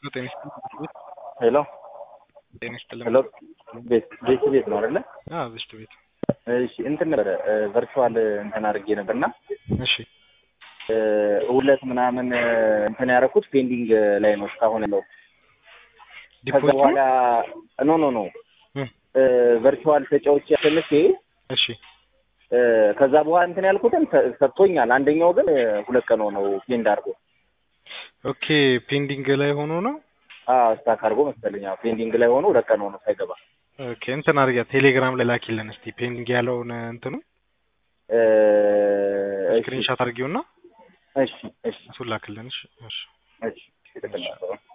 ጤና ይስጥልኝ። ሄሎ ጤና ይስጥልኝ። ሄሎ ቤት ቤት ቤት ነው አይደለ? አዎ ብስት ቤት። እሺ እንትን ነበረ ቨርቹዋል እንትን አድርጌ ነበርና እሺ ሁለት ምናምን እንትን ያደረኩት ፔንዲንግ ላይ ነው እስካሁን ያለው። ከዛ ዲፖዚት በኋላ ኖ ኖ ኖ ነው? ቨርቹዋል ተጫዎች ያሸንፌ እሺ ከዛ በኋላ እንትን ያልኩትን ሰ- ሰጥቶኛል። አንደኛው ግን ሁለት ቀን ሆነው ፔንድ አድርጎ ኦኬ ፔንዲንግ ላይ ሆኖ ነው። ስታክ አድርጎ መሰለኝ አዎ፣ ፔንዲንግ ላይ ሆኖ ሁለት ቀን ሆኖ ሳይገባ ኦኬ እንትን አድርጊያ ቴሌግራም ላይ ላኪልን እስቲ ፔንዲንግ ያለውን እንትኑ እ፣ እሺ ስክሪንሻት አድርጊውና እሺ እሺ እሱን ላክልን። እሺ እሺ እሺ